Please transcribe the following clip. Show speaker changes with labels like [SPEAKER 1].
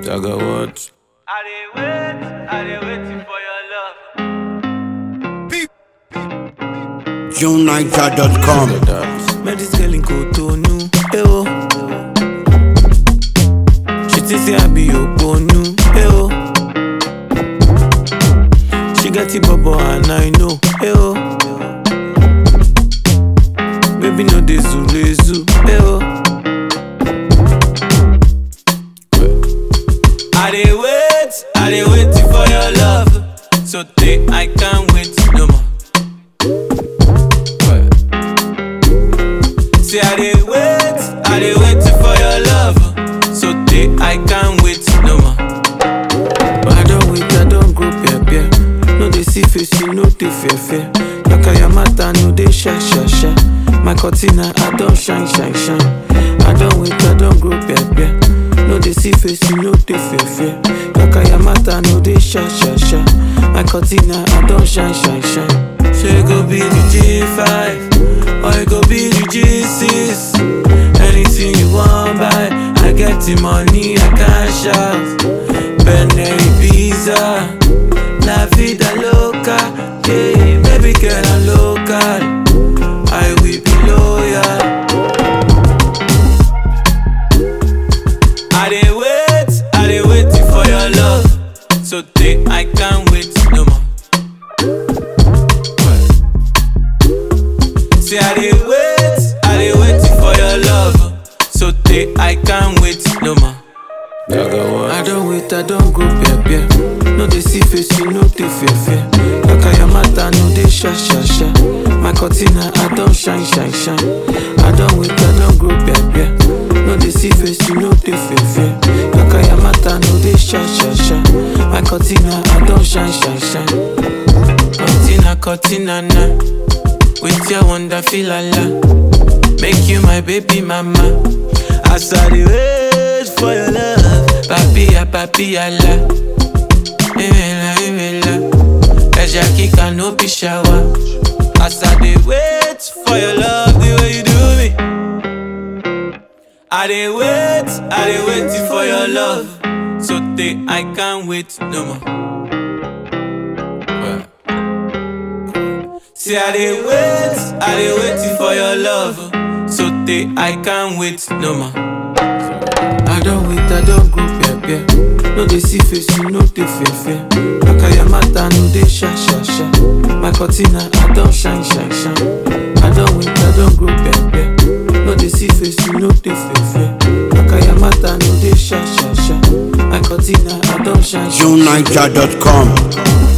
[SPEAKER 1] Dagger what?
[SPEAKER 2] I dey wait, I dey waiting for your love.
[SPEAKER 3] JuneNiger.com.
[SPEAKER 1] Met this girl in Cotonou, eh oh. She think say I be Oponu, eh oh. She get the bubble and I know, eh oh. Baby no dey zule zu, eh oh. I dey wait, I dey waiting for your love. So day I can't wait no more. Say I dey wait, I dey waiting for your love. So day I can't wait no more. But I don't wait, I don't go peer peer. No dey see face, you no dey fear fear. Yakaya mata no dey shy shy shy. My cortina I don't shine shine shine. I don't wait, I don't go peer peer. No dey see face, you no dey fear fear. Yakaya mata no dey shy shy shy. My cortina I don't shine shine shine. She go be the G5 or it go be the G6. Anything you want buy, I get the money, I can shout. Bentley Pizza, La Vida Loca, yeah, baby girl I'm local. I will be loyal. I dey wait, I dey waiting for your love. So day I can't wait no more. Say I dey wait, I dey waiting for your love. So day I can't wait no more. I don't wait, I don't go peer peer. No dey see face, you no dey fear fear. Yakaya mata no dey sha sha sha. My cortina I don't shine shine shine. I don't wait, I don't go peer peer. No dey see face, you no dey fear fear. Yakaya mata no dey sha sha sha. My cortina I don't shine shine shine. Cortina cortina na. With your wonder feel la Make you my baby mama. As I dey wait for your love. Papilla, papilla la. Imela, imela. Eja kika no be shower. As I dey wait for your love, the way you do me. I dey wait, I dey waiting for your love. So day I can't wait no more. See, I dey wait, I dey waiting for your love. So day I can't wait no more. I don't wait, I don't go peer peer. No dey see face, you no dey fear fear. Yakaya mata no dey sha sha sha. My cortina I don't shine shine shine. I don't wait, I don't go peer peer. No dey see face, you no dey fear fear. Yakaya mata no dey sha sha sha. My cortina I don't shine shine. shine.
[SPEAKER 3] JuneNiger.com.